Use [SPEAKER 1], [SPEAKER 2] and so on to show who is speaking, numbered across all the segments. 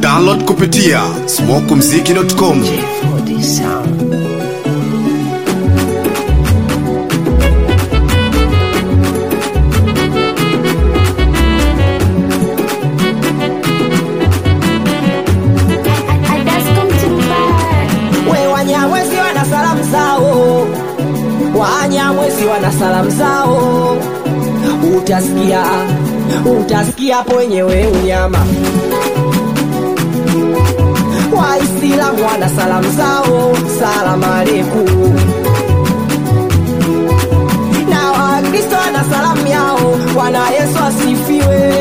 [SPEAKER 1] download kupitia smokumziki.com
[SPEAKER 2] we wanyamwezi wana salamu zao wanyamwezi wana salamu zao utasikia utasikia hapo wenyewe unyama waislamu wana salamu zao salamu aleikum na wakristo wana salamu yao bwana yesu asifiwe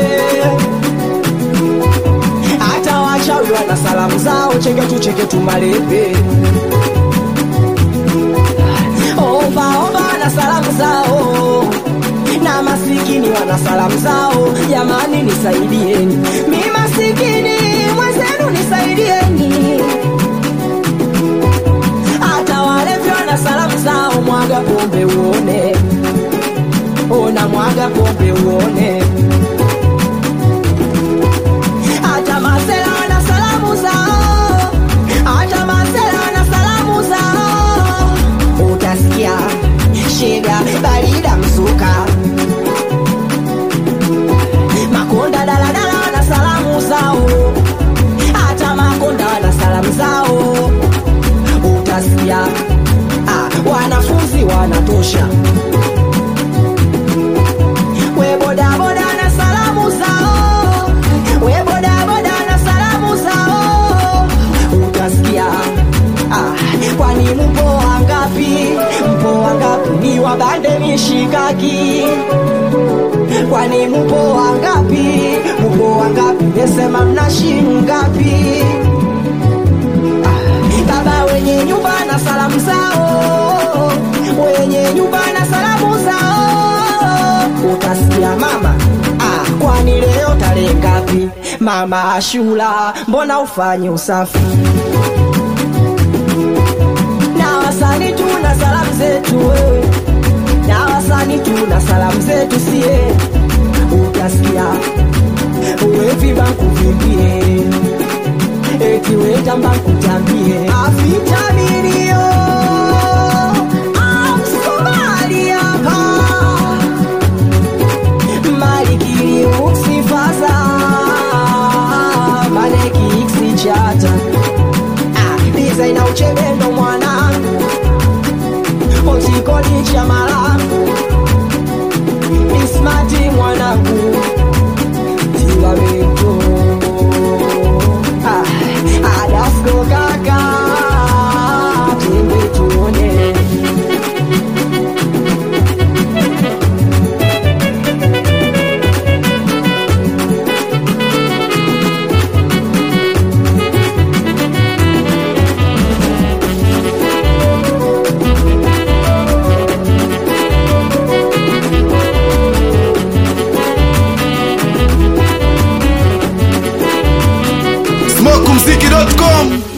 [SPEAKER 2] hata wachawi wana salamu zao cheketu cheketu malepe ombaomba wana salamu zao na masikini wana salamu zao jamani nisaidieni mi masikini mwenzenu nisaidieni hata walevi wana salamu zao mwaga pombe uone ona mwaga pombe uone hata masela wana salamu zao hata masela wana salamu zao utasikia shega barida msuka makonda daladala wana salamu zao hata makonda wana salamu zao utasikia ah, wanafunzi wanatosha we bodaboda na salamu zao we bodaboda na salamu zao utasikia ah, kwani mpo wangapi mpo wangapi ni wabande mishikaki kwani mpo wangapi mpo wangapi nesema mna shingapi baba wenye nyumba na salamu zao wenye nyumba na salamu zao utasikia mama ah, kwani leo tarehe ngapi mama ashura mbona ufanye usafi na wasani tuna salamu zetu wewe na wasani tuna salamu zetu sie utasikia uwevi bankuvimbie eti wetamba nkutambie afitaminio amsomali hapa malikili uksifaza manekiksi chata dizaina uchebendo mwanangu otikolicha malangu ismati mwanangu tiwabeto ah, adasko kaka twende tuone
[SPEAKER 1] smokumziki.com